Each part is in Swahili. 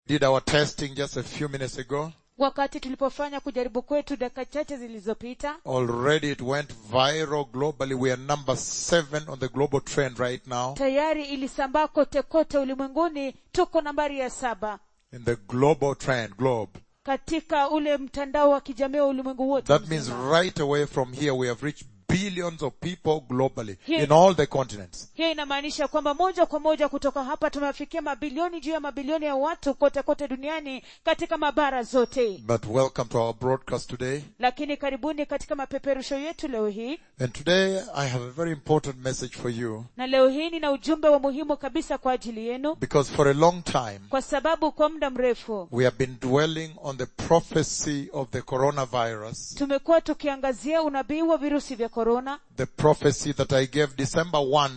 did our testing just a few minutes ago, wakati tulipofanya kujaribu kwetu dakika chache zilizopita already it went viral globally. We are number seven on the global trend right now tayari ilisambaa kote kote ulimwenguni tuko nambari ya saba in the global trend, globe. katika ule mtandao wa kijamii wa ulimwengu wote That means mzima. right away from here we have reached billions of people globally Here- in all the continents. hiyo inamaanisha kwamba moja kwa moja kutoka hapa tumewafikia mabilioni juu ya mabilioni ya watu kote kote duniani katika mabara zote But welcome to our broadcast today. lakini karibuni katika mapeperusho yetu leo hii And today I have a very important message for you na leo hii nina ujumbe wa muhimu kabisa kwa ajili yenu because for a long time kwa sababu kwa muda mrefu we have been dwelling on the prophecy of the coronavirus, tumekuwa tukiangazia unabii wa virusi vya korona the prophecy that I gave December 1,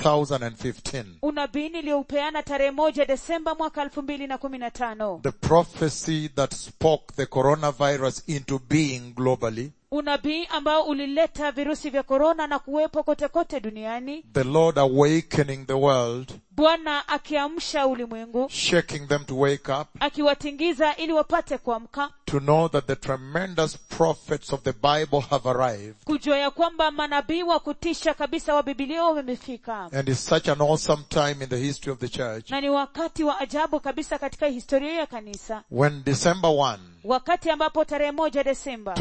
2015. unabii niliyoupeana tarehe moja desemba mwaka elfu mbili na kumi na tano The prophecy that spoke the coronavirus into being globally. unabii ambao ulileta virusi vya korona na kuwepo kote kote duniani The Lord awakening the world, bwana akiamsha ulimwengu shaking them to wake up, akiwatingiza ili wapate kuamka to know that the tremendous prophets of the Bible have arrived. kujua ya kwamba manabii wa kutisha kabisa wa bibilia wamefika And it's such an awesome time in the history of the church. na ni wakati wa ajabu kabisa katika historia ya kanisa When December 1, wakati ambapo tarehe moja desemba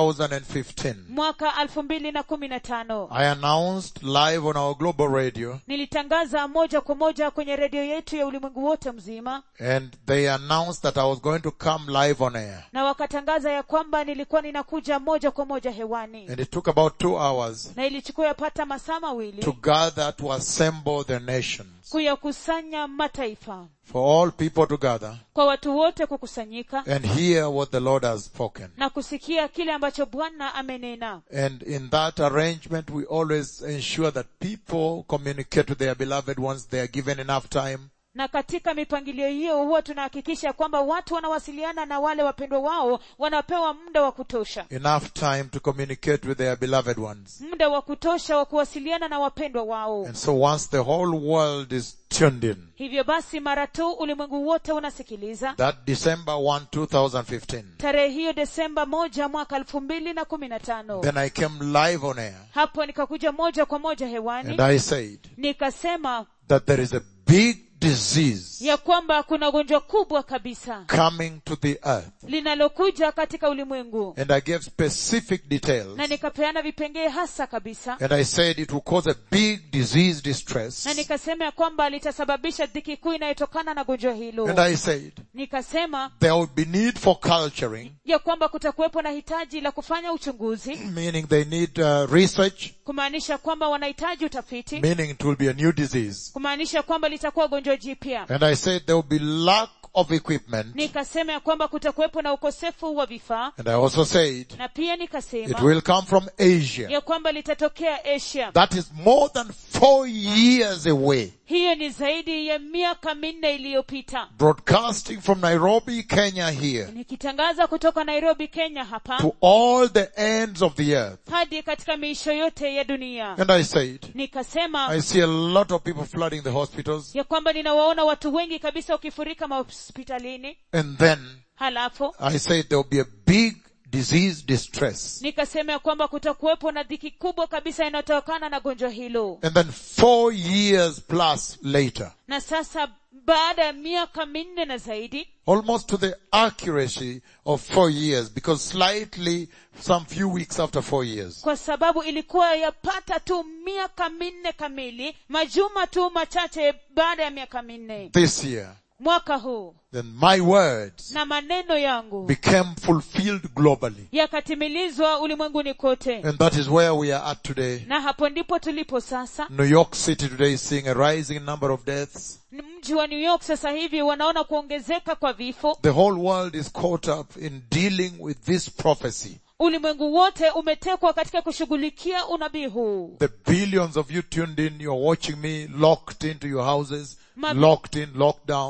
2015, mwaka elfu mbili na kumi na tano I announced live on our global radio nilitangaza moja kwa moja kwenye redio yetu ya ulimwengu wote mzima and they announced that I was going to come live on air. na wakatangaza ya kwamba nilikuwa ninakuja moja kwa moja hewani And it took about two hours na ilichukua yapata masaa to mawili gather to assemble the nations. kuyakusanya mataifa For all people to gather kwa watu wote kukusanyika and hear what the Lord has spoken. na kusikia kile ambacho bwana amenena And in that arrangement, we always ensure that people communicate with their beloved ones. They are given enough time. na katika mipangilio hiyo huwa tunahakikisha kwamba watu wanawasiliana na wale wapendwa wao wanapewa muda wa kutosha Enough time to communicate with their beloved ones. muda wa kutosha wa kuwasiliana na wapendwa wao And so once the whole world is tuned in, hivyo basi mara tu ulimwengu wote unasikiliza that December 1, 2015, tarehe hiyo desemba moja mwaka elfu mbili na kumi na tano then I came live on air hapo nikakuja moja kwa moja hewani and I said nikasema that there is a big disease ya kwamba kuna gonjwa kubwa kabisa coming to the earth. linalokuja katika ulimwengu And I gave specific details. na nikapeana vipengee hasa kabisa And I said it will cause a big disease distress. na nikasema ya kwamba litasababisha dhiki kuu inayotokana na gonjwa hilo And I said nikasema there will be need for culturing, ya kwamba kutakuwepo na hitaji la kufanya uchunguzi meaning they need uh, research, kumaanisha kwamba wanahitaji utafiti meaning it will be a new disease. kumaanisha kwamba litakuwa gonjwa jipya And I said there will be lack of equipment. nikasema ya kwamba kutakuwepo na ukosefu wa vifaa And I also said na pia it nikasema will come from Asia. ya kwamba litatokea asia That is more than four years away. hiyo ni zaidi ya miaka minne iliyopita Broadcasting from Nairobi, Kenya here nikitangaza kutoka nairobi kenya hapa to all the ends of the earth. hadi katika miisho yote ya dunia And I said, nikasema I see a lot of people flooding the hospitals. ya kwamba ninawaona watu wengi kabisa wakifurika mahospitalini And then halafu I said there will be a big disease distress. nikasema ya kwamba kutakuwepo na dhiki kubwa kabisa inayotokana na gonjwa hilo And then four years plus later, na sasa baada ya miaka minne na zaidi almost to the accuracy of four years, because slightly some few weeks after four years, kwa sababu ilikuwa yapata tu miaka minne kamili majuma tu machache baada ya miaka minne this year, mwaka huu then my words na maneno yangu became fulfilled globally. yakatimilizwa ulimwenguni kote And that is where we are at today. na hapo ndipo tulipo sasa New York City today is seeing a rising number of deaths. mji wa new york sasa hivi wanaona kuongezeka kwa vifo The whole world is caught up in dealing with this prophecy. ulimwengu wote umetekwa katika kushughulikia unabii huu The billions of you tuned in, you're watching me locked into your houses, Ma- locked in, locked down.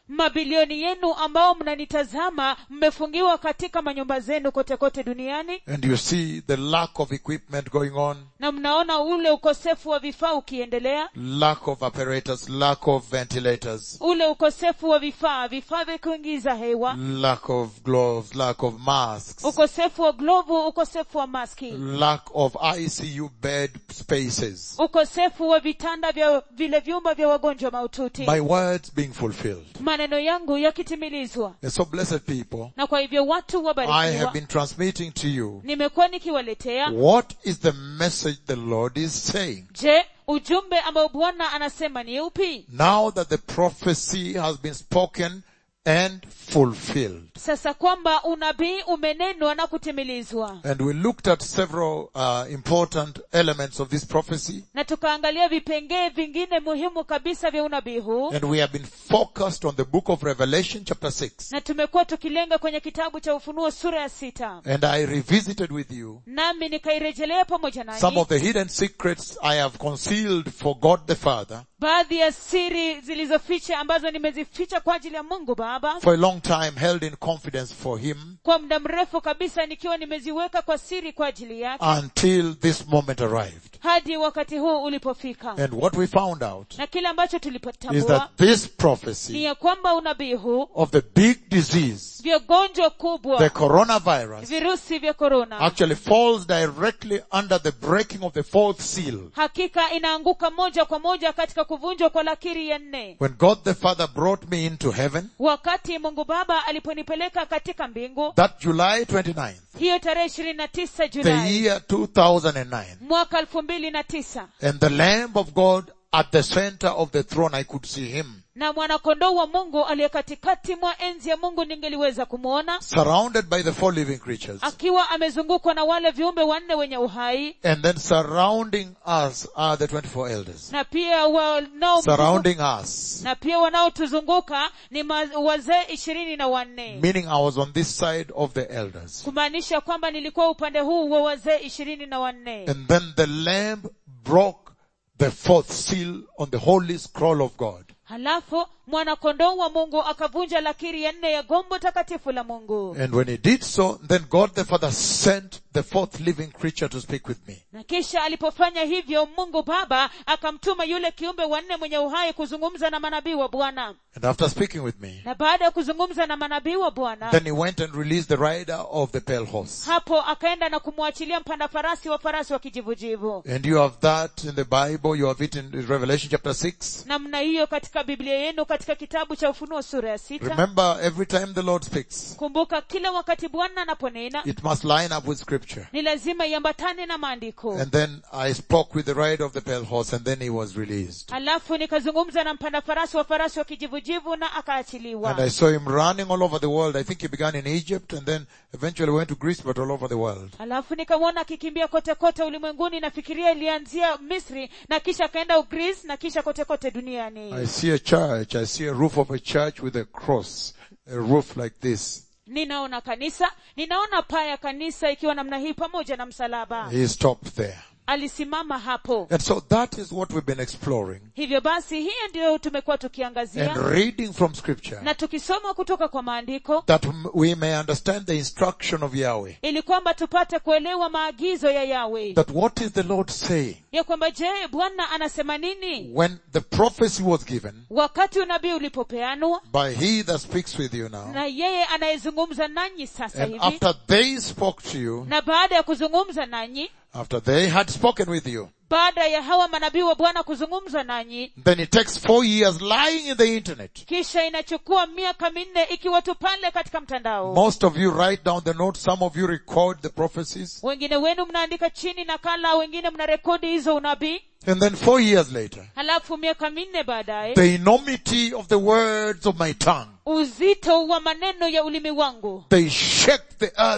mabilioni yenu ambao mnanitazama mmefungiwa katika manyumba zenu kote kote duniani and you see the lack of equipment going on, na mnaona ule ukosefu wa vifaa ukiendelea lack of apparatus, lack of ventilators, ule ukosefu wa vifaa vifaa vya kuingiza hewa lack of gloves, lack of masks, ukosefu wa glovu ukosefu wa maski lack of ICU bed spaces. ukosefu wa vitanda vya vile vyumba vya wagonjwa maututi My words being fulfilled. maneno yangu yakitimilizwa And so blessed people, na kwa hivyo watu I have wabarikiwa been transmitting to you nimekuwa nikiwaletea what is the message the Lord is saying. je ujumbe ambao bwana anasema ni upi Now that the prophecy has been spoken and fulfilled. sasa kwamba unabii umenenwa na kutimilizwa And we looked at several uh, important elements of this prophecy na tukaangalia vipengee vingine muhimu kabisa vya unabii huu and we have been focused on the book of Revelation chapter 6. na tumekuwa tukilenga kwenye kitabu cha ufunuo sura ya sita And I revisited with you nami nikairejelea pamoja some nanyi of the hidden secrets I have concealed for God the Father baadhi ya siri zilizoficha ambazo nimezificha kwa ajili ya mungu baba for a long time held in confidence for Him kwa muda mrefu kabisa nikiwa nimeziweka kwa siri kwa ajili yake until this moment arrived. hadi wakati huu ulipofika And what we found out na kile ambacho is tulipotambua that this ni prophecy ya kwamba unabii huu of the big disease, vya gonjwa the kubwa coronavirus, virusi vya korona actually falls directly under the breaking of the fourth seal. hakika inaanguka moja kwa moja katika kuvunjwa kwa lakiri ya nne When God the Father brought me into heaven, wakati mungu baba aliponipeleka katika mbingu that July 29th, hiyo tarehe ishirini na tisa the julai year 2009, mwaka elfu mbili na tisa and the Lamb of God at the center of the throne, I could see Him, na mwanakondoo wa mungu aliye katikati mwa enzi ya mungu ningeliweza kumwona surrounded by the four living creatures, akiwa amezungukwa na wale viumbe wanne wenye uhai and then surrounding us are the 24 elders. na pia wanao Surrounding us, na pia wanaotuzunguka ni ma- wazee ishirini na wanne meaning I was on this side of the elders. kumaanisha kwamba nilikuwa upande huu wa wazee ishirini na wanne And then the Lamb broke the fourth seal on the holy scroll of God. halafu mwanakondoo wa mungu akavunja lakiri ya nne ya gombo takatifu la mungu And when he did so, then God the Father sent the fourth living creature to speak with me. na kisha alipofanya hivyo mungu baba akamtuma yule kiumbe wanne mwenye uhai kuzungumza na manabii wa bwana And after speaking with me, na baada ya kuzungumza na manabii wa bwana then he went and released the rider of the pale horse. hapo akaenda na kumwachilia mpanda farasi wa farasi wa kijivujivu And you have that in the Bible, you have it in Revelation chapter 6. namna hiyo katika biblia yenu katika kitabu cha ufunuo sura ya sita Remember, every time the Lord speaks, kumbuka kila wakati bwana anaponena it must line up with scripture. ni lazima iambatane na maandiko And then I spoke with the rider of the pale horse and then he was released. halafu nikazungumza na mpanda farasi wa farasi wa kijivujivu na akaachiliwa And I saw him running all over the world. I think he began in Egypt and then eventually went to Greece, but all over the world. halafu nikamwona akikimbia kote kote ulimwenguni nafikiria ilianzia misri na kisha akaenda ugris na kisha kote kote duniani I see a church. I see a roof of a church with a cross, a roof like this. ninaona kanisa ninaona paa ya kanisa ikiwa namna hii pamoja na msalaba He stopped there. alisimama hapo And so that is what we've been exploring hivyo basi hiyo ndiyo tumekuwa tukiangazia and reading from scripture na tukisoma kutoka kwa maandiko that m- we may understand the instruction of Yahweh. ili kwamba tupate kuelewa maagizo ya yawe That what is the Lord saying? ya kwamba je bwana anasema nini When the prophecy was given wakati unabii ulipopeanwa by he that speaks with you now, na yeye anayezungumza nanyi sasa and hivi after they spoke to you, na baada ya kuzungumza nanyi after they had spoken with you, baada ya hawa manabii wa bwana kuzungumza nanyi then it takes four years lying in the internet. kisha inachukua miaka minne ikiwa tu pale katika mtandao Most of you write down the notes, some of you record the prophecies, wengine wenu mnaandika chini nakala wengine mna rekodi hizo unabii and then four years later, halafu miaka minne baadaye the enormity of the words of my tongue, uzito wa maneno ya ulimi wangu they shake the earth and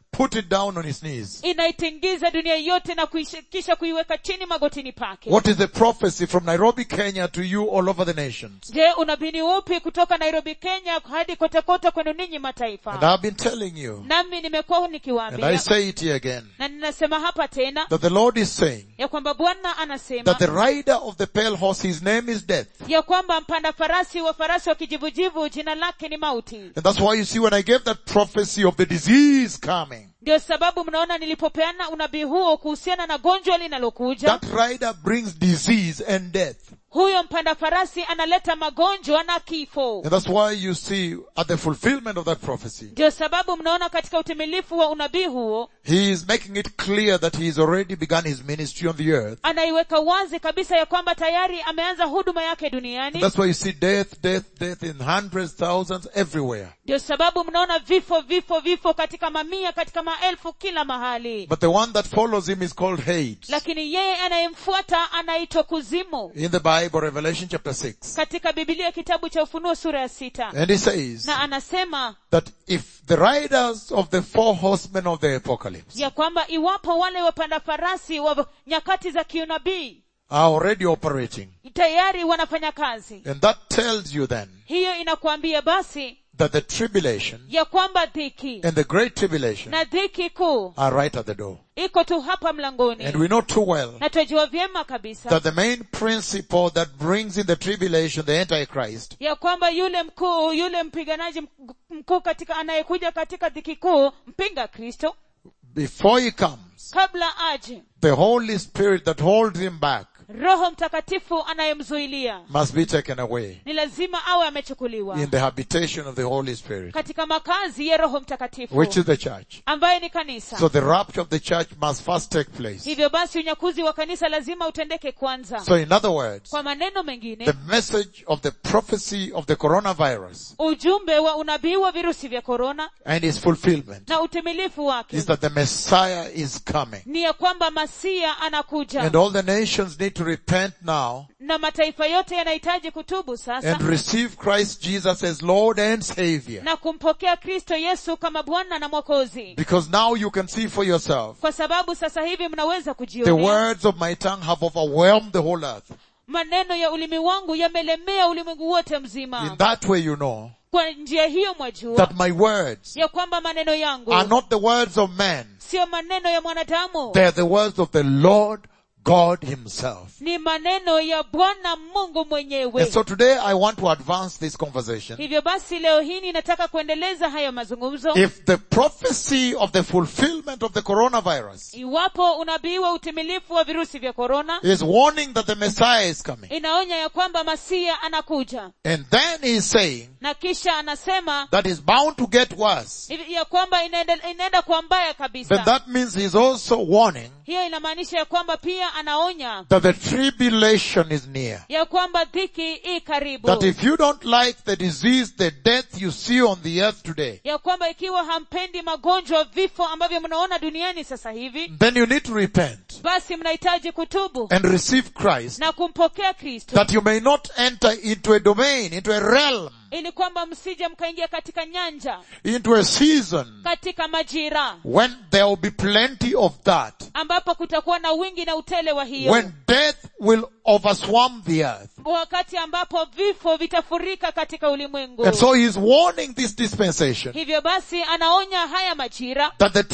put it down on his knees. inaitingiza dunia yote na kuish- kisha kuiweka chini magotini pake What is the prophecy from Nairobi, Kenya to you all over the nations? je unabini upi kutoka nairobi kenya hadi kote kote kwenu ninyi And mataifa I've been telling you, nami nimekuwa and I nikiwaambia say it here again, na ninasema hapa tena that the Lord is saying ya kwamba bwana anasema that the rider of the pale horse, his name is death. ya kwamba mpanda farasi wa farasi wa kijivujivu jina lake ni mauti And that's why you see when I gave that prophecy of the disease coming, ndio sababu mnaona nilipopeana unabii huo kuhusiana na gonjwa linalokuja that rider brings disease and death. huyo mpanda farasi analeta magonjwa na kifo And that's why you see at the fulfillment of that prophecy, ndio sababu mnaona katika utimilifu wa unabii huo he is making it clear that he has already begun his ministry on the earth. anaiweka wazi kabisa ya kwamba tayari ameanza huduma yake And duniani that's why you see death, death, death in hundreds, thousands, everywhere. ndio sababu mnaona vifo vifo vifo katika mamia katika maelfu kila mahali But the one that follows him is called Hades. lakini yeye anayemfuata anaitwa kuzimu In the Bible, Revelation chapter 6. katika bibilia kitabu cha ufunuo sura ya sita And he says na anasema that if the riders of the four horsemen of the apocalypse ya kwamba iwapo wale wapanda farasi wa nyakati za kiunabii are already operating, tayari wanafanya kazi and that tells you then hiyo inakuambia basi that the tribulation ya kwamba dhiki and the great tribulation na dhiki kuu are right at the door. iko tu hapa mlangoni And we know too well na twajua vyema kabisa that the main principle that brings in the tribulation the Antichrist ya kwamba yule mkuu yule mpiganaji mk- mkuu katika anayekuja katika dhiki kuu mpinga kristo before he comes, kabla aje the Holy Spirit that holds him back roho mtakatifu anayemzuilia must be taken away ni lazima awe amechukuliwa in the habitation of the Holy Spirit, katika makazi ya roho mtakatifu which is the church. ambaye ni kanisa So the rapture of the church must first take place. hivyo basi unyakuzi wa kanisa lazima utendeke kwanza So in other words, kwa maneno mengine the message of the prophecy of the coronavirus ujumbe wa unabii wa virusi vya korona and its fulfillment na utimilifu wake is that the Messiah is coming. ni ya kwamba masia anakuja And all the nations need to repent now na mataifa yote yanahitaji kutubu sasa and receive Christ Jesus as Lord and Savior. na kumpokea kristo yesu kama bwana na mwokozi Because now you can see for yourself, kwa sababu sasa hivi mnaweza the kujionea words of my tongue have overwhelmed the whole earth. maneno ya ulimi wangu yamelemea ulimwengu wote In mzima that way you know kwa njia hiyo mwajua that my words ya kwamba maneno yangu are not the words of man. siyo maneno ya mwanadamu They are the words of the Lord God himself. ni maneno ya bwana mungu mwenyewe And so today I want to advance this conversation. hivyo basi leo hii ninataka kuendeleza hayo mazungumzo If the prophecy of the fulfillment of the coronavirus iwapo unabii wa utimilifu wa virusi vya korona is warning that the Messiah is coming, inaonya ya kwamba masia anakuja and then he is saying na kisha anasema that is bound to get worse, hivi- ya kwamba inaenda, inaenda kwa mbaya then kabisa that means he's also warning hiyo inamaanisha ya kwamba pia anaonya that the tribulation is near. ya kwamba dhiki i karibu That if you don't like the disease, the death you see on the earth today, ya kwamba ikiwa hampendi magonjwa vifo ambavyo mnaona duniani sasa hivi then you need to repent basi mnahitaji kutubu and receive Christ na kumpokea kristo that you may not enter into a domain, into a realm, ili kwamba msije mkaingia katika nyanja into a season katika majira when there will be plenty of that, ambapo kutakuwa na wingi na utele wa hiyo when death will overswarm the earth. wakati ambapo vifo vitafurika katika ulimwengu And so he is warning this dispensation hivyo basi anaonya haya majira that the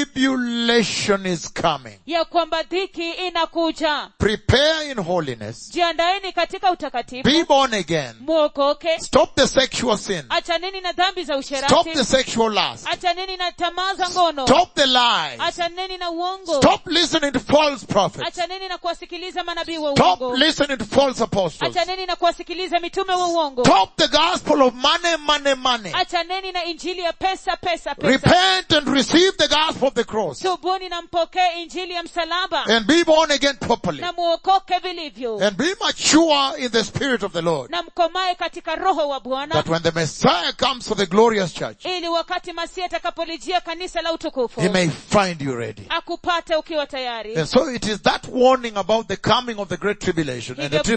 tribulation is coming. ya kwamba dhiki inakuja Prepare in holiness. jiandaeni katika utakatifu Be born again. mwokoke Stop the sexual sin. achaneni na dhambi za Stop usherati the sexual lust. achaneni na tamaa za ngono Stop the lies. achaneni na uongo Stop listening to false prophets. achaneni na kuwasikiliza manabii wa Stop uongo listening to false apostles. achaneni na kuwasikiliza mitume wa uongo Stop the gospel of money, money, money. achaneni na injili ya pesa pesa pesa Repent and receive the gospel of the cross. tubuni na mpokee injili ya msalaba And be born again properly. na muokoke vilivyo And be mature in the spirit of the Lord. na mkomae katika roho wa bwana That when the Messiah comes for the glorious church, ili wakati masihi atakapolijia kanisa la utukufu he may find you ready. akupate ukiwa tayari And so it is that warning about the coming of the great tribulation and the Hivyo- tribulations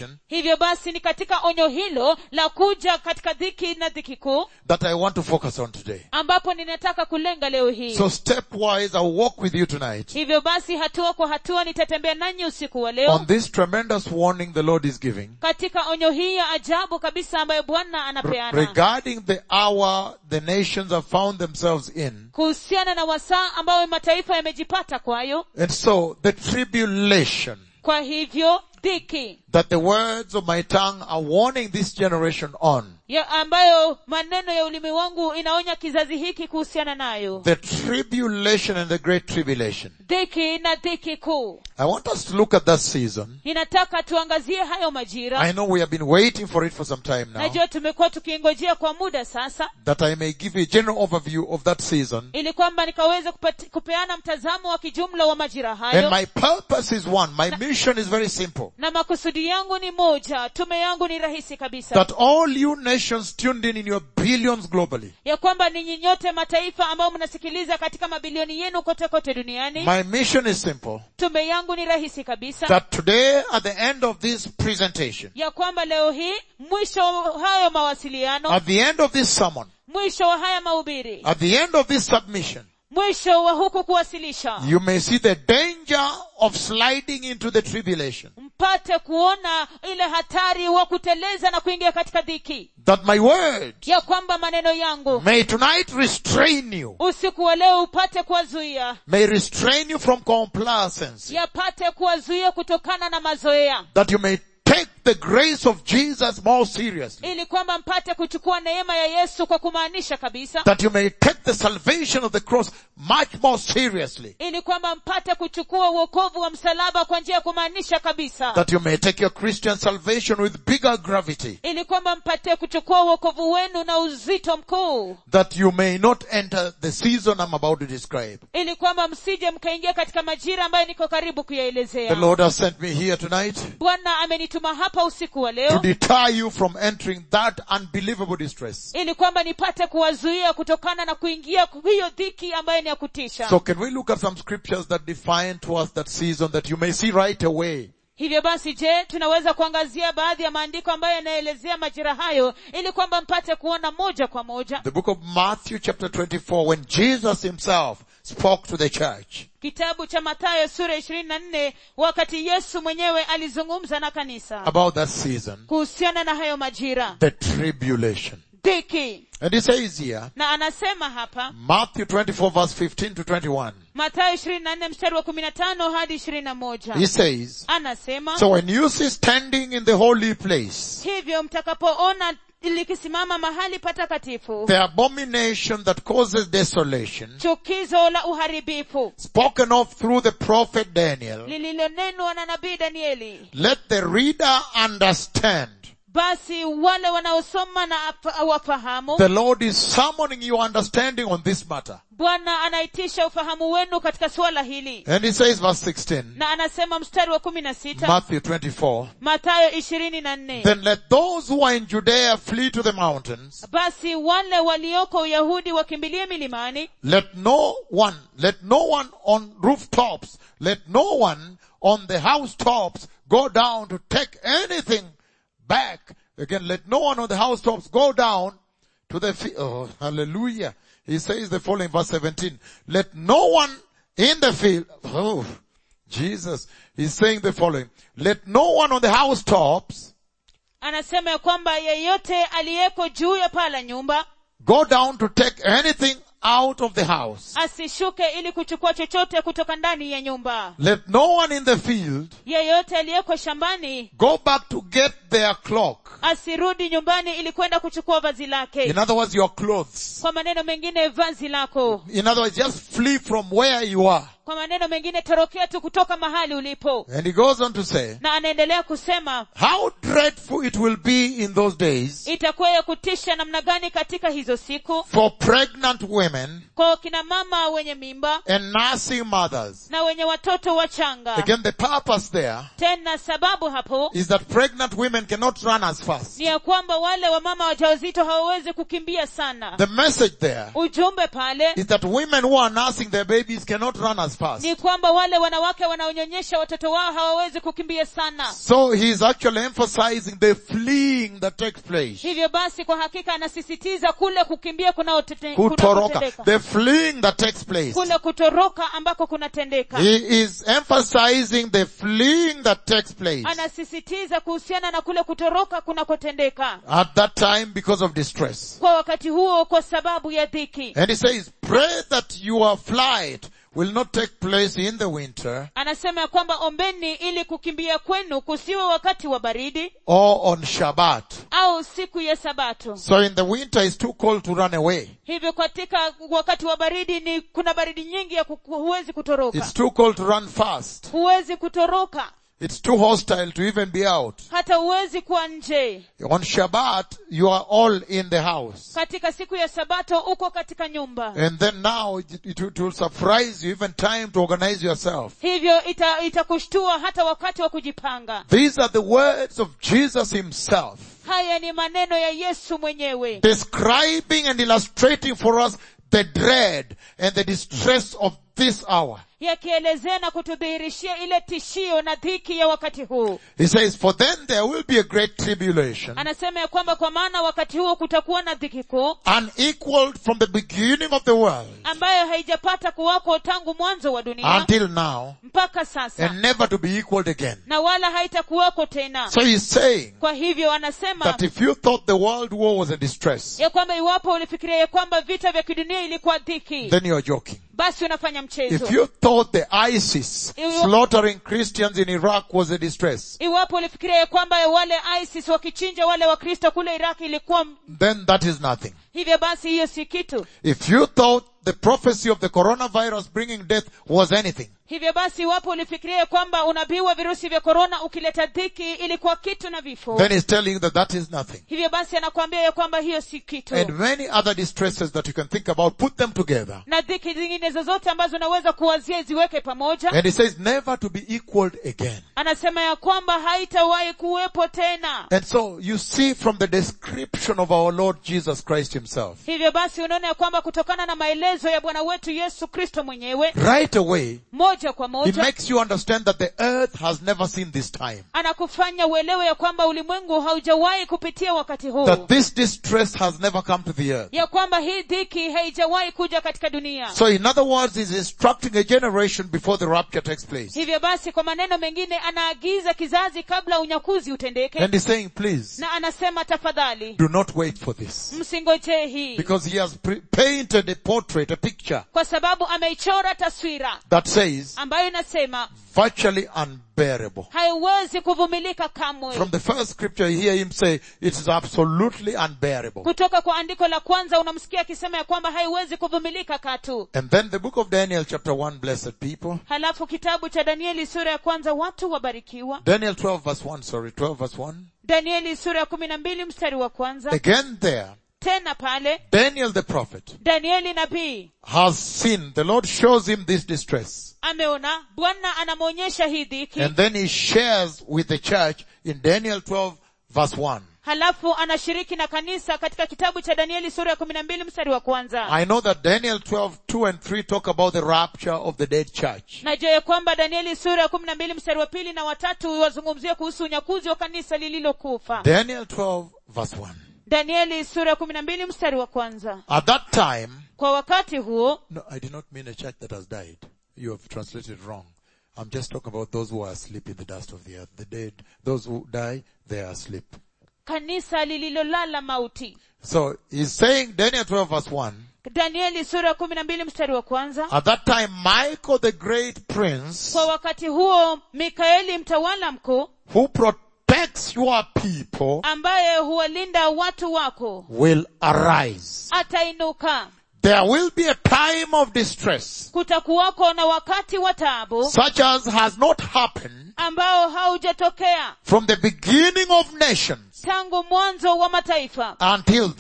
tribulation hivyo basi ni katika onyo hilo la kuja katika dhiki na dhiki kuu that I want to focus on today. ambapo ninataka kulenga leo hii So stepwise, I'll walk with you tonight hivyo basi hatua kwa hatua nitatembea nanyi usiku wa leo on this tremendous warning the Lord is giving katika onyo hii ya ajabu kabisa ambayo bwana re- anapeana regarding the hour the nations have found themselves in. kuhusiana na wasaa ambayo mataifa yamejipata kwayo And so the tribulation kwa hivyo dhiki that the words of my tongue are warning this generation on. ya ambayo maneno ya ulimi wangu inaonya kizazi hiki kuhusiana nayo The tribulation and the great tribulation. dhiki na dhiki kuu I want us to look at that season. ninataka tuangazie hayo majira I know we have been waiting for it for some time now. najua tumekuwa tukiingojea kwa muda sasa That I may give you a general overview of that season. ili kwamba nikaweze kupati, kupeana mtazamo wa kijumla wa majira And hayo my purpose is one. My mission is very simple. na makusudi yangu ni moja tume yangu ni rahisi kabisa That all you nations tuned in in your billions globally. ya kwamba ninyi nyote mataifa ambao mnasikiliza katika mabilioni yenu kote kote duniani My mission is simple. tume yangu ni rahisi kabisa That today at the end of this presentation, ya kwamba leo hii mwisho wa hayo mawasiliano at the end of this sermon, mwisho wa haya mahubiri at the end of this submission, mwisho wa huku kuwasilisha you may see the danger of sliding into the tribulation. mpate kuona ile hatari wa kuteleza na kuingia katika dhiki That my word ya kwamba maneno yangu may tonight restrain you, usiku wa leo upate kuwazuia may restrain you from complacency. yapate kuwazuia kutokana na mazoea That you may take the grace of Jesus more seriously. ili kwamba mpate kuchukua neema ya yesu kwa kumaanisha kabisa That you may take the salvation of the cross much more seriously. ili kwamba mpate kuchukua uokovu wa msalaba kwa njia ya kumaanisha kabisa That you may take your Christian salvation with bigger gravity. ili kwamba mpate kuchukua uokovu wenu na uzito mkuu That you may not enter the season I'm about to describe. ili kwamba msije mkaingia katika majira ambayo niko karibu The kuyaelezea Lord has sent me here tonight bwana amenituma hapa usiku wa to leo deter you from entering that unbelievable distress. ili kwamba nipate kuwazuia kutokana na kuingia hiyo dhiki ambayo ni ya kutisha So can we look at some scriptures that define to us that season that you may see right away? hivyo basi je tunaweza kuangazia baadhi ya maandiko ambayo yanaelezea majira hayo ili kwamba mpate kuona moja kwa moja The book of Matthew chapter 24 when Jesus himself spoke to the church. kitabu cha mathayo sura ishirini na nne wakati yesu mwenyewe alizungumza na kanisa about that season, kuhusiana na hayo majira the tribulation. dhiki And he says here, na anasema hapa Matthew 24 verse 15 to 21, mathayo ishirini na nne mstari wa kumi na tano hadi ishirini na moja he says, anasema So when you see standing in the holy place, hivyo mtakapoona likisimama mahali patakatifu the abomination that causes desolation, chukizo la uharibifu spoken of through the prophet Daniel, lililonenwa na nabii danieli let the reader understand. basi wale wanaosoma na apa- wafahamu The Lord is summoning your understanding on this matter. bwana anaitisha ufahamu wenu katika suala hili And he says verse 16, na anasema mstari wa kumi na sita Matthew 24, mathayo ishirini na nne Then let those who are in Judea flee to the mountains. basi wale walioko uyahudi wakimbilie milimani Let no one, let no one on rooftops, let no one on the housetops go down to take anything back. Again, let no one on the housetops go down to the field. Oh, hallelujah. He says the following verse 17. Let no one in the field, oh, Jesus, he's saying the following. Let no one on the housetops anasema ya kwamba yeyote aliyeko juu ya paa la nyumba go down to take anything out of the house. asishuke ili kuchukua chochote kutoka ndani ya nyumba Let no one in the field yeyote aliyeko shambani go back to get their cloak. asirudi nyumbani ili kwenda kuchukua vazi lake In other words, your clothes. kwa maneno mengine vazi lako In other words, just flee from where you are. kwa maneno mengine torokea tu kutoka mahali ulipo And he goes on to say, na anaendelea kusema how dreadful it will be in those days itakuwa ya kutisha namna gani katika hizo siku for pregnant women kwa kina mama wenye mimba and nursing mothers. na wenye watoto wachanga Again, the purpose there tena sababu hapo is that pregnant women cannot run as fast. ni ya kwamba wale wamama wajawazito hawawezi kukimbia sana The message there ujumbe pale is that women who are nursing their babies cannot run as as fast. ni kwamba wale wanawake wanaonyonyesha watoto wao hawawezi kukimbia sana So he's actually emphasizing the fleeing that takes place. hivyo basi kwa hakika anasisitiza kule kukimbia kunaotete- Kutoroka. kunakotendeka The fleeing that takes place. kule kutoroka ambako kunatendeka He is emphasizing the fleeing that takes place anasisitiza kuhusiana na kule kutoroka kunakotendeka at that time because of distress. kwa wakati huo kwa sababu ya dhiki And he says, pray that your flight will not take place in the winter anasema ya kwamba ombeni ili kukimbia kwenu kusiwe wakati wa baridi or on Shabbat. au siku ya sabato So in the winter it's too cold to run away. hivyo katika wakati wa baridi ni kuna baridi nyingi ya kuku, huwezi kutoroka It's too cold to run fast. huwezi kutoroka It's too hostile to even be out. hata huwezi kuwa nje On Shabbat, you are all in the house. katika siku ya sabato uko katika nyumba And then now it, it, it will surprise you even time to organize yourself. hivyo ita- itakushtua hata wakati wa kujipanga These are the words of Jesus himself haya ni maneno ya yesu mwenyewe describing and illustrating for us the dread and the distress of this hour. yakielezea na kutudhihirishia ile tishio na dhiki ya wakati huu He says, for then there will be a great tribulation, anasema ya kwamba kwa maana wakati huo kutakuwa na dhiki kuu unequaled from the beginning of the world ambayo haijapata kuwako tangu mwanzo wa dunia until now mpaka sasa and never to be equaled again. na wala haitakuwako tena So he's saying kwa hivyo anasema that if you thought the world war was a distress, ya kwamba iwapo ulifikiria ya kwamba vita vya kidunia ilikuwa dhiki then you're joking. basi unafanya mchezo If you thought the ISIS Iwa- slaughtering Christians in Iraq was a distress, iwapo ulifikiria ya kwamba wale isis wakichinja wale wakristo kule iraki ilikuwa m- then that is nothing. hivyo basi hiyo si kitu If you thought the prophecy of the coronavirus bringing death was anything, hivyo basi iwapo ulifikiria ya kwamba unabii wa virusi vya korona ukileta dhiki ilikuwa kitu na vifo then he's telling you that that is nothing. hivyo basi anakuambia ya kwamba hiyo si kitu And many other distresses that you can think about, put them together. na dhiki zingine zozote ambazo unaweza kuwazia ziweke pamoja And he says never to be equaled again. anasema ya kwamba haitawahi kuwepo tena And so you see from the description of our Lord Jesus Christ himself, hivyo basi unaona ya kwamba kutokana na maelezo ya bwana wetu yesu kristo mwenyewe right away, moja kwa he moja makes you understand that the earth has never seen this time. anakufanya uelewe ya kwamba ulimwengu haujawahi kupitia wakati huu That this distress has never come to the earth. ya kwamba hii dhiki haijawahi kuja katika dunia So in other words, he's instructing a generation before the rapture takes place. hivyo basi kwa maneno mengine anaagiza kizazi kabla unyakuzi utendeke And he's saying, please, na anasema tafadhali do not wait for this. msingojee hii Because he has pre- painted a portrait, a picture kwa sababu ameichora taswira that says ambayo inasema virtually unbearable. haiwezi kuvumilika kamwe From the first scripture, you hear him say, it is absolutely unbearable. kutoka kwa andiko la kwanza unamsikia akisema ya kwamba haiwezi kuvumilika katu And then the book of Daniel chapter 1, blessed people. halafu kitabu cha danieli sura ya kwanza watu wabarikiwa Daniel 12 verse 1, sorry, 12 verse 1. danieli sura ya kumi na mbili mstari wa kwanza Again there, tena pale Daniel the prophet danieli nabii has seen, the Lord shows him this distress. ameona bwana anamwonyesha hii dhiki And then he shares with the church in Daniel 12 verse 1. halafu anashiriki na kanisa katika kitabu cha danieli sura ya kumi na mbili mstari wa kwanza I know that Daniel 12, 2 and 3 talk about the rapture of the dead church. najua ya kwamba danieli sura ya kumi na mbili mstari wa pili na watatu wazungumzia kuhusu unyakuzi wa kanisa lililokufa Daniel 12 verse 1. danieli sura ya kumi na mbili mstari wa kwanza At that time, kwa wakati huo no, I did not mean a church that has died. You have translated wrong. I'm just talking about those who are asleep in the dust of the earth. The dead, those who die, they are asleep. kanisa lililolala mauti So he's saying Daniel 12 verse 1. danieli sura ya kumi na mbili mstari wa kwanza At that time, Michael the great prince, kwa wakati huo mikaeli mtawala mkuu who protects your people, ambaye huwalinda watu wako will arise. atainuka There will be a time of distress, kutakuwako na wakati wa taabu such as has not happened ambao haujatokea from the beginning of nations tangu mwanzo wa mataifa until then.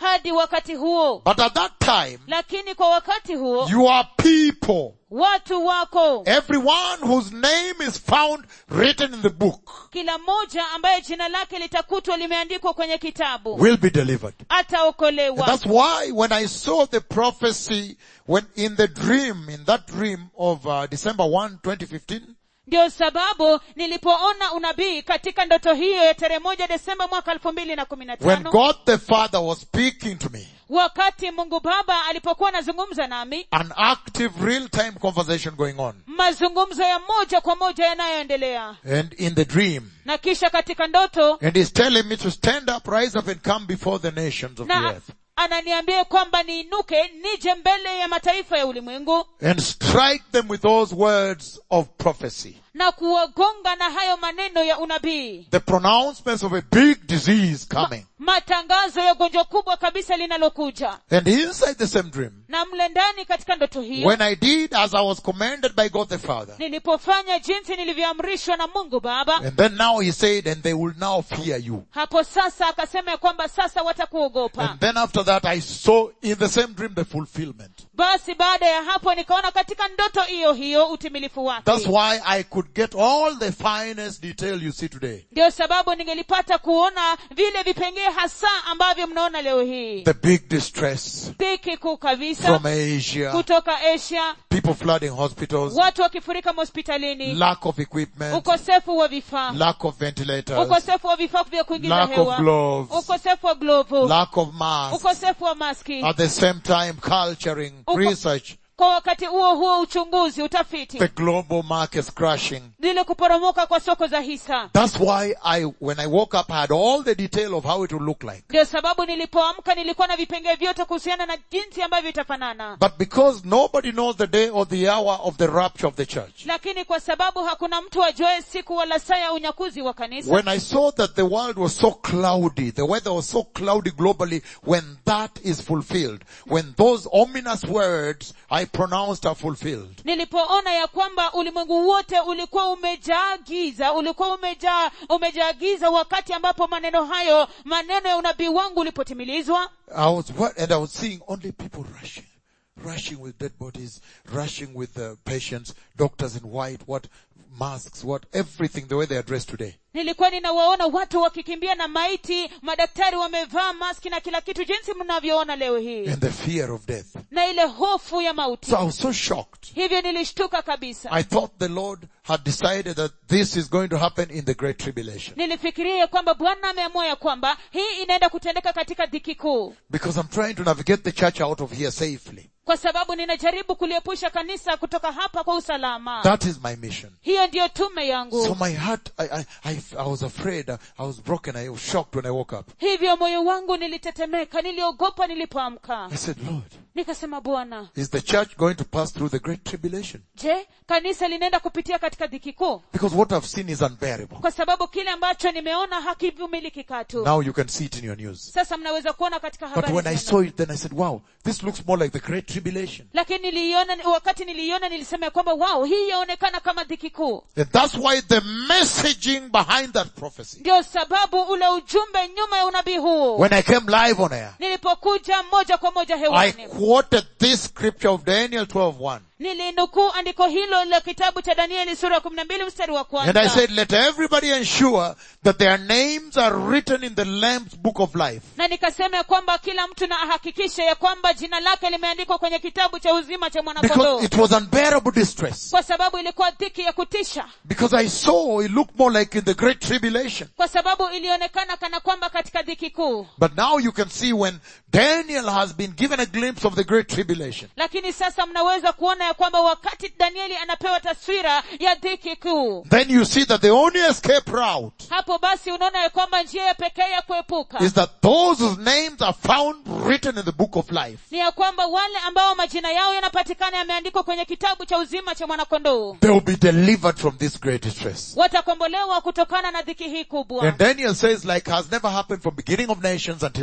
hadi wakati huo But at that time, lakini kwa wakati huo your people, watu wako everyone whose name is found written in the book, kila mmoja ambaye jina lake litakutwa limeandikwa kwenye kitabu will be delivered. And ataokolewa that's why when I saw the prophecy, when in the dream, in that dream of uh, December 1, 2015, ndio sababu nilipoona unabii katika ndoto hiyo ya tarehe moja desemba mwaka elfu mbili na kumi na when tano God the Father was speaking to me, wakati mungu baba alipokuwa anazungumza nami an active real-time conversation going on. mazungumzo ya moja kwa moja yanayoendelea And in the dream, na kisha katika ndoto and he's telling me to stand up, rise up and come before the nations of the na earth ananiambia kwamba niinuke nije mbele ya mataifa ya ulimwengu and strike them with those words of prophecy. na kuwagonga na hayo maneno ya unabii The pronouncements of a big disease coming. matangazo ya gonjwa kubwa kabisa linalokuja And inside the same dream, na mle ndani katika ndoto hiyo when I did as I was commanded by God the Father, nilipofanya jinsi nilivyoamrishwa na mungu baba and then now he said, and they will now fear you. hapo sasa akasema ya kwamba sasa watakuogopa And then after that I saw in the same dream the fulfillment. basi baada ya hapo nikaona katika ndoto hiyo hiyo utimilifu That's wake why I could get all the finest detail you see today. ndio sababu ningelipata kuona vile vipengee hasa ambavyo mnaona leo hii The big distress dhiki kuu kabisa from Asia, kutoka asia people flooding hospitals, watu wakifurika hospitalini lack of equipment, ukosefu wa vifaa lack of ventilators, ukosefu wa vifaa vya kuingiza lack of hewa gloves, ukosefu wa glovu lack of masks, ukosefu wa maski at the same time culturing, Uko- research, kwa wakati huo huo uchunguzi utafiti the global markets crashing. vile kuporomoka kwa soko za hisa That's why I, when I woke up, I had all the detail of how it would look like. ndio sababu nilipoamka nilikuwa na vipengee vyote kuhusiana na jinsi ambavyo itafanana But because nobody knows the day or the hour of the rapture of the church, lakini kwa sababu hakuna mtu ajuae siku wala saa ya unyakuzi wa kanisa when I saw that the world was so cloudy, the weather was so cloudy globally, when that is fulfilled, when those ominous words I pronounced are fulfilled, nilipoona ya kwamba ulimwengu wote ulikuwa umejaa giza ulikuwa umejaa umejaa giza wakati ambapo maneno hayo maneno ya unabii wangu ulipotimilizwa I was what, and I was seeing only people rushing, rushing with dead bodies, rushing with uh, patients, doctors in white, what masks, what everything, the way they are dressed today. nilikuwa ninawaona watu wakikimbia na maiti madaktari wamevaa maski na kila kitu jinsi mnavyoona leo hii And the fear of death. na ile hofu ya mauti So I was so shocked. hivyo nilishtuka kabisa I thought the Lord had decided that this is going to happen in the Great Tribulation. nilifikiria ya kwamba bwana ameamua ya kwamba hii inaenda kutendeka katika dhiki kuu Because I'm trying to navigate the church out of here safely. kwa sababu ninajaribu kuliepusha kanisa kutoka hapa kwa usalama That is my mission. hiyo ndiyo tume yangu So my heart, I, I, I, I was afraid, I was broken, I was shocked when I woke up. hivyo moyo wangu nilitetemeka niliogopa nilipoamka I said, Lord, nikasema bwana is the church going to pass through the Great Tribulation? je kanisa linaenda kupitia katika dhiki kuu Because what I've seen is unbearable. kwa sababu kile ambacho nimeona hakivumiliki katu Now you can see it in your news. sasa mnaweza kuona katika But habari when I zenu. saw it, then I said, wow, this looks more like the Great Tribulation. lakini niliiona wakati niliiona nilisema ya kwamba wao hii yaonekana kama dhiki kuu And that's why the messaging behind that prophecy, ndio sababu ule ujumbe nyuma ya unabii huu when I came live on air, nilipokuja moja kwa moja I hewani quoted this scripture of Daniel 12:1. nilinukuu andiko hilo la kitabu cha danieli sura ya kumi na mbili mstari wa And kwanza I said, let everybody ensure that their names are written in the Lamb's book of life. na nikasema ya kwamba kila mtu na ahakikishe ya kwamba jina lake limeandikwa kwenye kitabu cha uzima cha mwanakondoo Because it was unbearable distress. kwa sababu ilikuwa dhiki ya kutisha Because I saw it looked more like in the great tribulation. kwa sababu ilionekana kana kwamba katika dhiki kuu But now you can see when Daniel has been given a glimpse of the great tribulation. lakini sasa mnaweza kuona ya kwamba wakati danieli anapewa taswira ya dhiki kuu Then you see that the only escape route hapo basi unaona ya kwamba njia ya pekee ya kuepuka is that those whose names are found written in the book of life. ni ya kwamba wale ambao majina yao yanapatikana yameandikwa kwenye kitabu cha uzima cha mwanakondoo They will be delivered from this great distress. watakombolewa kutokana na dhiki hii kubwa And Daniel says like has never happened from beginning of nations until then.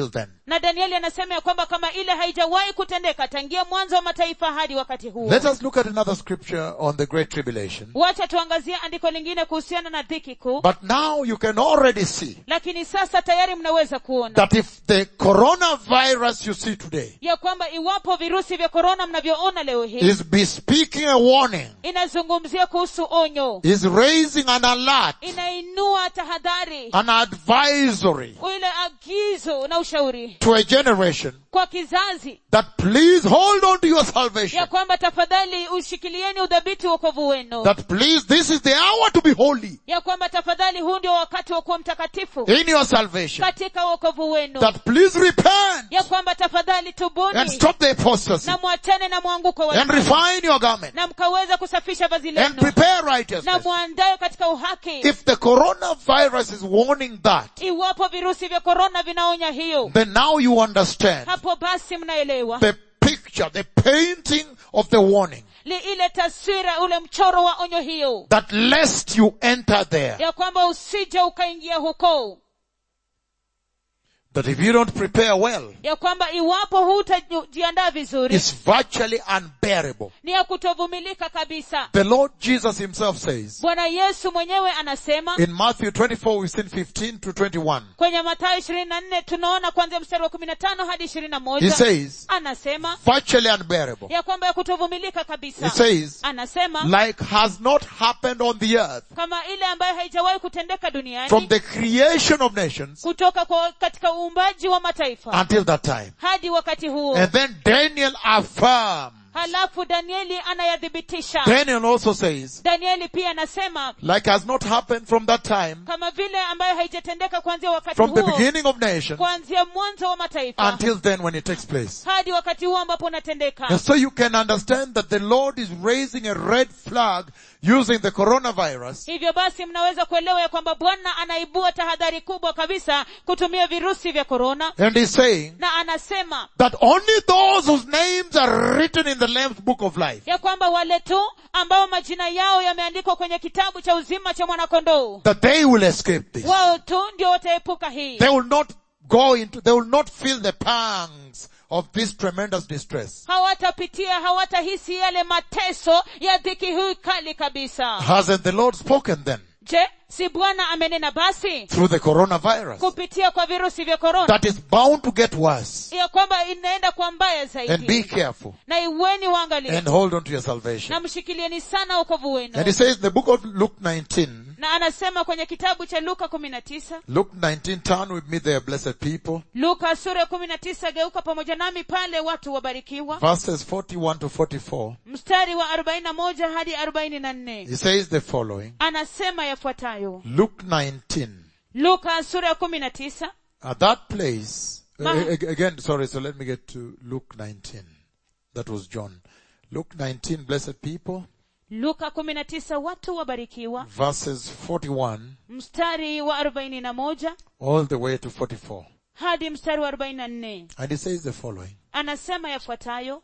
na danieli anasema ya kwamba kama ile haijawahi kutendeka tangia mwanzo wa mataifa hadi wakati huo Let us look at another scripture on the Great Tribulation. wacha tuangazie andiko lingine kuhusiana na dhiki kuu But now you can already see lakini sasa tayari mnaweza kuona that if the coronavirus you see today ya kwamba iwapo virusi vya korona mnavyoona leo hii is bespeaking a warning, inazungumzia kuhusu onyo is raising an alert, inainua tahadhari an advisory ile agizo na ushauri to a generation kwa kizazi that please hold on to your ya salvation. kwamba tafadhali ushikilieni udhabiti wokovu wenu That please, this is the hour to be holy ya kwamba tafadhali huu ndio wakati wa kuwa mtakatifu in your salvation. katika wokovu wenu That please repent ya kwamba tafadhali and tubuni stop the apostasy na mwachane na mwanguko wa and refine your garment na mkaweza kusafisha vazi and lenu prepare na righteousness. mwandae katika uhaki If the coronavirus is warning that, iwapo virusi vya korona vinaonya hiyo then now you understand hapo basi mnaelewa the picture, the painting of the warning Li ile taswira ule mchoro wa onyo hiyo that lest you enter there, ya kwamba usije ukaingia huko that if you don't prepare well, ya kwamba iwapo hutajiandaa vizuri it's virtually unbearable. ni ya kutovumilika kabisa The Lord Jesus himself says bwana yesu mwenyewe anasema in Matthew 24, we've seen 15 to 21. kwenye matayo ishirini na nne tunaona kuanzia mstari wa kumi na tano hadi ishirini na He moja says, anasema virtually unbearable. ya kwamba ya kutovumilika He kabisa says, anasema like has not happened on the earth kama ile ambayo haijawahi kutendeka from duniani the creation of nations kutoka kwa katika uumbaji wa mataifa until that time. hadi wakati huo And then Daniel affirms. halafu danieli anayathibitisha Daniel also says, danieli pia anasema like has not happened from that time, kama vile ambayo haijatendeka kuanzia wakati from the huo beginning of nations kuanzia mwanzo wa mataifa until then when it takes place. hadi wakati huo ambapo And unatendeka so you can understand that the Lord is raising a red flag using the coronavirus hivyo basi mnaweza kuelewa ya kwamba bwana anaibua tahadhari kubwa kabisa kutumia virusi vya korona and he's saying na anasema that only those whose names are written in the Lamb's book of life, ya kwamba wale tu ambao majina yao yameandikwa kwenye kitabu cha uzima cha mwanakondoo that they will escape this. wao tu ndio wataepuka hii They will not go into, they will not feel the pangs of this tremendous distress. hawatapitia hawatahisi yale mateso ya dhiki hii kali kabisa Hasn't the Lord spoken then je si bwana amenena basi through the coronavirus? kupitia kwa virusi vya korona That is bound to get worse. ya kwamba inaenda kwa mbaya And be zaidi careful na iweni waangalifu and hold on to your salvation. na mshikilieni sana wokovu wenu And he says in the book of Luke 19, na anasema kwenye kitabu cha luka kumi na tisa Luke 19, turn with me there, blessed people. luka sura ya kumi na tisa geuka pamoja nami pale watu wabarikiwa Verses 41 to 44. mstari wa arobaini na moja hadi arobaini na nne He says the following. anasema yafuatayo Luke 19. luka sura ya kumi na tisa At that place, Ma- a- a- again, sorry, so let me get to Luke 19. That was John. Luke 19, blessed people, luka kumi na tisa watu wabarikiwa verses 41 mstari wa arobaini na moja all the way to 44. hadi mstari wa arobaini na nne And he says the following. anasema yafuatayo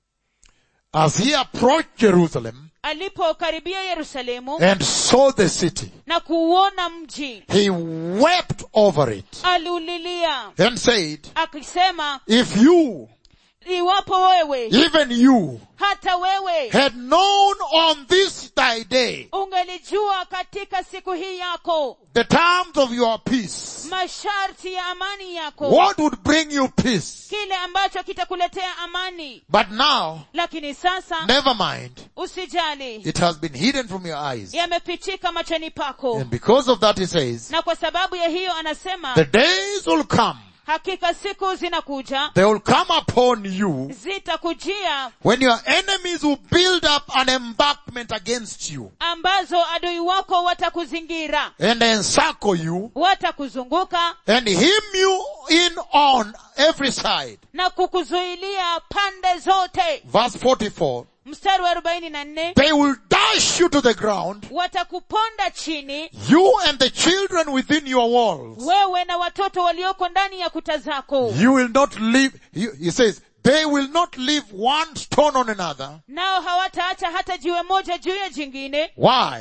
As he approached Jerusalem alipokaribia yerusalemu and saw the city, na kuuona mji he wept over it aliulilia and said, akisema if you, iwapo wewe even you, hata wewe had known on this thy day ungelijua katika siku hii yako the terms of your peace, masharti ya amani yako what would bring you peace? kile ambacho kitakuletea amani But now, lakini sasa never mind, usijali it has been hidden from your eyes. yamefichika machoni pako And because of that he says, na kwa sababu ya hiyo anasema the days will come, hakika siku zinakuja they will come upon you zitakujia when your enemies will build up an embankment against you ambazo adui wako watakuzingira and encircle you watakuzunguka and hem you in on every side. na kukuzuilia pande zote Verse 44. mstari wa arobaini na nne They will dash you to the ground, watakuponda chini you and the children within your walls. wewe na watoto walioko ndani ya kuta zako You will not leave, he he says, they will not leave one stone on another. nao hawataacha hata jiwe moja juu ya jingine Why?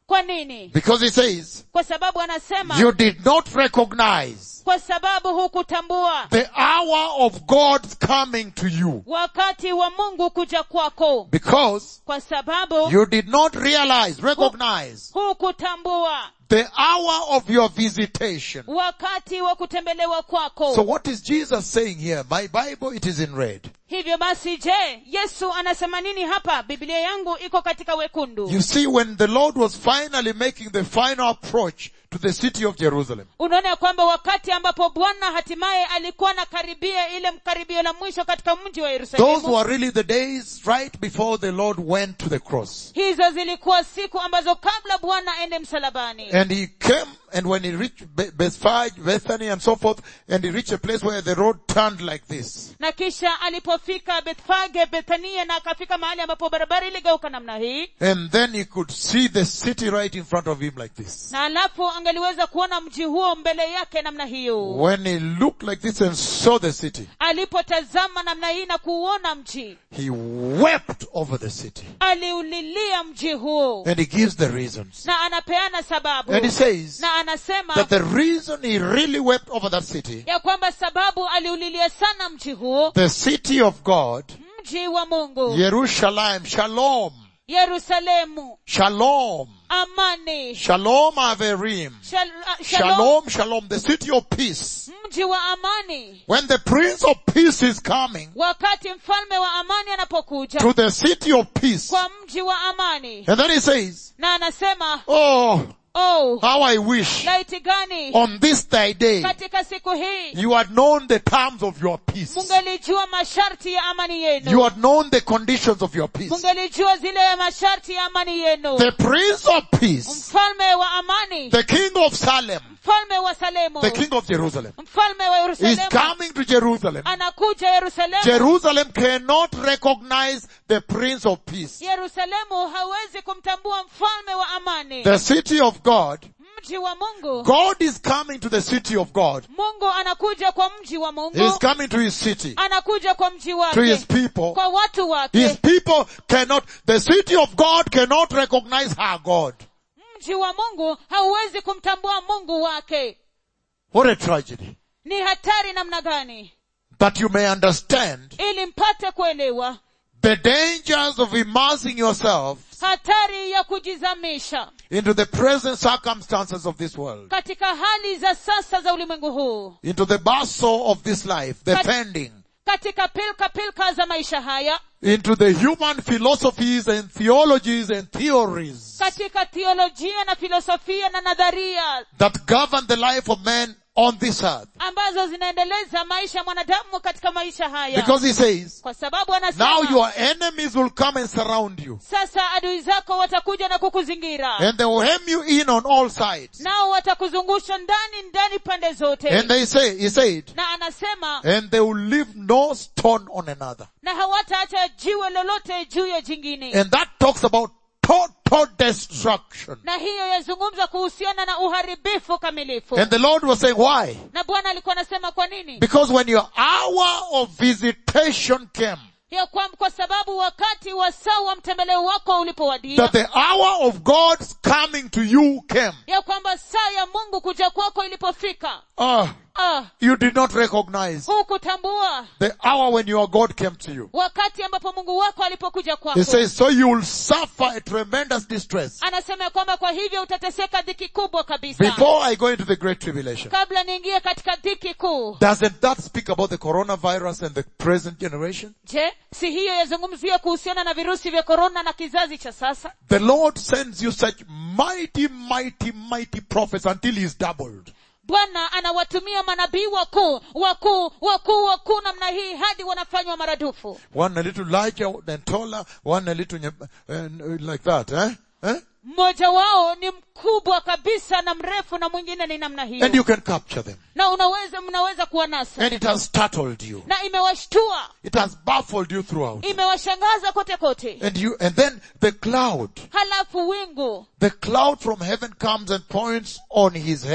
kwa nini Because he says, kwa sababu anasema you did not recognize kwa sababu hukutambua the hour of God's coming to you. wakati wa mungu kuja kwako Because kwa sababu you did not realize, recognize hukutambua the hour of your visitation. wakati wa kutembelewa kwako So what is Jesus saying here? My Bible, it is in red. hivyo basi je yesu anasema nini hapa biblia yangu iko katika wekundu You see, when the Lord was finally making the final approach to the city of Jerusalem, unaona ya kwamba wakati ambapo bwana hatimaye alikuwa anakaribia ile mkaribio la mwisho katika mji wa those yerusalemu were really the days right before the Lord went to the cross. hizo zilikuwa siku ambazo kabla bwana aende msalabani And he came, and when he reached Be- Bethphage, Bethany, and so forth, and he reached a place where the road turned like this. na kisha alipofika bethfage bethania na akafika mahali ambapo barabara iligeuka namna hii And then he could see the city right in front of him like this. na alafu angeliweza kuona mji huo mbele yake namna hiyo When he looked like this and saw the city, alipotazama namna hii na kuuona mji he wept over the city. aliulilia mji huo And he gives the reasons. na anapeana sababu And he says na anasema that the reason he really wept over that city, ya kwamba sababu aliulilia sana mji huo the city of God, mji wa mungu Jerusalem, Shalom, yerusalemu Shalom, amani Shalom Averim, Shal, uh, shalom, Shalom, Shalom, the city of peace. mji wa amani When the Prince of Peace is coming wakati mfalme wa amani anapokuja to the city of peace, kwa mji wa amani and then he says, na anasema Oh, oh how I wish laiti gani on this thy day katika siku hii you had known the terms of your peace. mungelijua masharti ya amani You yenu had known the conditions of your peace. mungelijua zile masharti ya amani yenu The Prince of Peace, mfalme wa amani the King of Salem, mfalme wa salemu the King of Jerusalem, mfalme wa is yerusalemu coming to Jerusalem. anakuja yerusalemu Jerusalem cannot recognize the Prince of Peace. yerusalemu hawezi kumtambua mfalme wa amani The city of God, mji wa mungu God is coming to the city of God. mungu anakuja kwa mji wa He is mungu coming to his city, anakuja kwa mji to his wake people. kwa watu His wake people cannot, the city of God cannot recognize her God. mji wa mungu hauwezi kumtambua mungu wake What a tragedy. ni hatari namna gani That you may understand ili mpate kuelewa the dangers of immersing yourself hatari ya kujizamisha into the present circumstances of this world, katika hali za sasa za ulimwengu huu into the bustle of this life, the pending, katika pilka pilka za maisha haya into the human philosophies and theologies and theories katika theolojia na filosofia na nadharia that govern the life of man on this earth. ambazo zinaendeleza maisha ya mwanadamu katika maisha haya Because he says, kwa sababu now anasema your enemies will come and surround you. sasa adui zako watakuja na kukuzingira And they will hem you in on all sides. nao watakuzungusha ndani ndani pande zote And they say, he said, na anasema and they will leave no stone on another. na hawataacha jiwe lolote juu ya jingine And that talks about total destruction. na hiyo yazungumza kuhusiana na uharibifu kamilifu And the Lord was saying, why? na bwana alikuwa anasema kwa nini Because when your hour of visitation came, ya kwa, kwa sababu wakati wa saa wa mtembeleo wako ulipowadia that the hour of God's coming to you came, ya kwamba saa ya mungu kuja kwako ilipofika ah, ah, you did not recognize hukutambua the hour when your God came to you. wakati ambapo mungu wako alipokuja kwako He says, so you will suffer a tremendous distress anasema ya kwamba kwa hivyo utateseka dhiki kubwa kabisa before I go into the great tribulation. kabla niingie katika dhiki kuu Doesn't that speak about the coronavirus and the present generation? je si hiyo yazungumzia kuhusiana na virusi vya korona na kizazi cha sasa The Lord sends you such mighty, mighty, mighty prophets until He's doubled. bwana anawatumia manabii wakuu wakuu wakuu wakuu namna hii hadi wanafanywa maradufu One a little larger than taller, one a little nye- uh, like that, eh? eh? mmoja wao ni mkubwa kabisa na mrefu na mwingine ni namna And hiyo you can capture them. na unaweza mnaweza kuwanasa And it has startled you. na imewashtua It has baffled you throughout. imewashangaza kote kote And you, and then the cloud, halafu wingu the cloud from heaven comes and points on his head.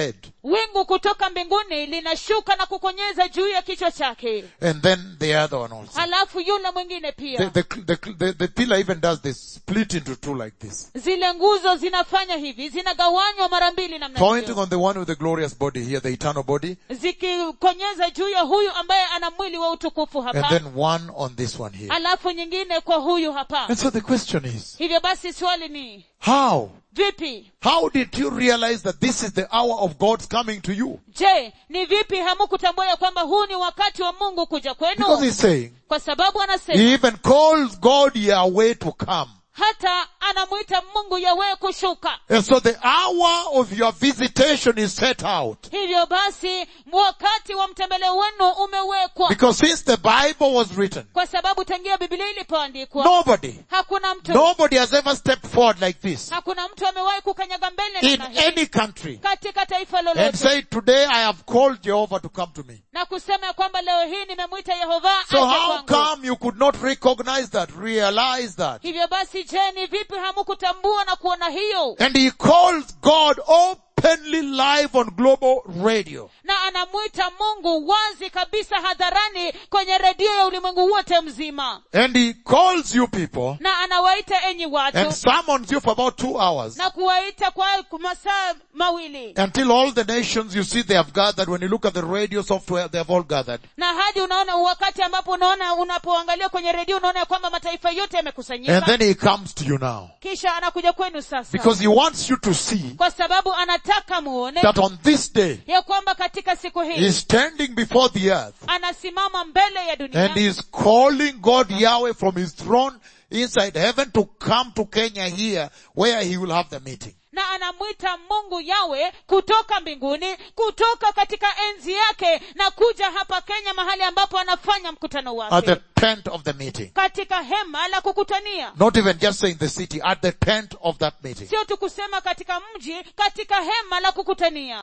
wingu kutoka mbinguni linashuka na kukonyeza juu ya kichwa chake And then the other one also. halafu yule mwingine The, pia the, the, the, the pillar even does this, split into two like this. zile nguzo zinafanya hivi zinagawanywa mara mbili namna Pointing hiyo on the one with the glorious body here, the eternal body, zikikonyeza juu ya huyu ambaye ana mwili wa utukufu and hapa then one on this one here. halafu nyingine kwa huyu hapa And so the question is, hivyo basi swali ni how? vipi How did you realize that this is the hour of God's coming to you? je ni vipi hamukutambua ya kwamba huu ni wakati wa mungu kuja Because kwenu he's saying, kwa sababu anasema he even calls God Yahweh to come. hata anamwita mungu yawe kushuka And so the hour of your visitation is set out. hivyo basi wakati wa mtembeleo wenu umewekwa Because since the Bible was written, kwa sababu tangia bibilia ilipoandikwa nobody, hakuna mtu nobody has ever stepped forward like this hakuna mtu amewahi kukanyaga mbele in namna hii any country katika taifa and lolote say, today I have called Jehovah to come to me. na kusema ya kwamba leo hii nimemwita yehova So aje how kwangu. come you could not recognize that, realize that? hivyo basi je ni vipi hamukutambua na kuona hiyo And he calls God openly live on global radio. na anamwita mungu wazi kabisa hadharani kwenye redio ya ulimwengu wote mzima And he calls you people na anawaita enyi watu and summons you for about two hours na kuwaita kwa masaa mawili until all the nations you see they have gathered. When you look at the radio software, they have all gathered. na hadi unaona wakati ambapo unaona unapoangalia kwenye redio unaona ya kwamba mataifa yote And yamekusanyika then he comes to you now. kisha anakuja kwenu sasa Because he wants you to see kwa sababu anataka muone that on this day, ya kwamba katika siku hii he's standing before the earth anasimama mbele ya dunia and he's calling God Yahweh from his throne inside heaven to come to Kenya here where he will have the meeting. na anamwita mungu yawe kutoka mbinguni kutoka katika enzi yake na kuja hapa kenya mahali ambapo anafanya mkutano At the wake tent of the meeting. katika hema la kukutania Not even just saying the city, at the tent of that meeting. sio tu kusema katika mji katika hema la kukutania